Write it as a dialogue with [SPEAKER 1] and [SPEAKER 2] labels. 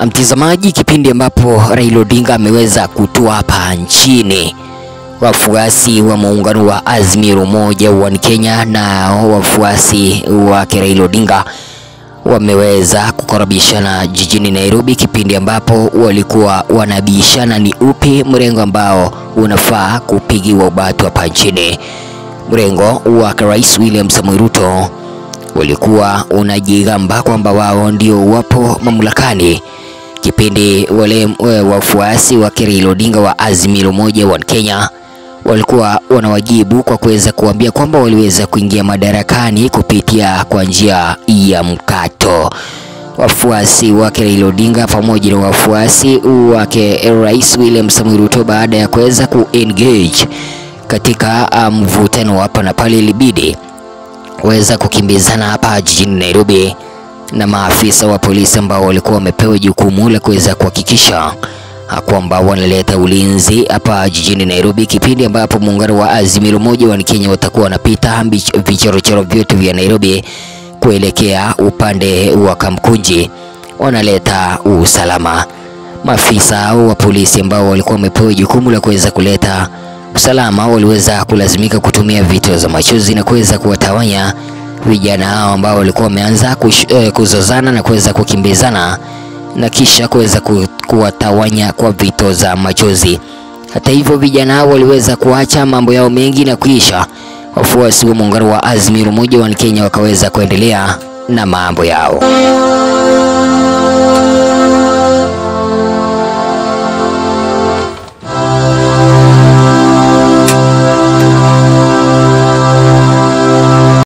[SPEAKER 1] Mtazamaji, kipindi ambapo Raila Odinga ameweza kutua hapa nchini, wafuasi wa muungano wa Azimio la Umoja One Kenya na wafuasi wake Raila Odinga wameweza kukaribishana jijini Nairobi, kipindi ambapo walikuwa wanabishana ni upi mrengo ambao unafaa kupigiwa ubatu hapa nchini. Mrengo wa Rais William Samoei Ruto walikuwa unajigamba kwamba wao ndio wapo mamlakani, kipindi wale wafuasi wa Raila Odinga wa Azimio la Umoja One Kenya walikuwa wanawajibu kwa kuweza kuambia kwamba waliweza kuingia madarakani kupitia kwa njia ya mkato. Wafuasi wake Raila Odinga pamoja na wafuasi wake Rais William Samoei Ruto, baada ya kuweza kuengage katika mvutano um, hapa na pale, ilibidi weza kukimbizana hapa jijini Nairobi na maafisa wa polisi ambao walikuwa wamepewa jukumu la kuweza kuhakikisha kwamba wanaleta ulinzi hapa jijini Nairobi, kipindi ambapo muungano wa Azimio la Umoja wa Kenya watakuwa wanapita vichorochoro vyote vya Nairobi kuelekea upande wa Kamkunji, wanaleta usalama. Maafisa wa polisi ambao walikuwa wamepewa jukumu la kuweza kuleta usalama waliweza kulazimika kutumia vitoza machozi na kuweza kuwatawanya vijana hao ambao walikuwa wameanza eh, kuzozana na kuweza kukimbizana na kisha kuweza kuwatawanya kwa vitoza machozi. Hata hivyo, vijana hao waliweza kuacha mambo yao mengi na kuisha. Wafuasi wa muungano wa Azimio la Umoja wa Kenya wakaweza kuendelea na mambo yao.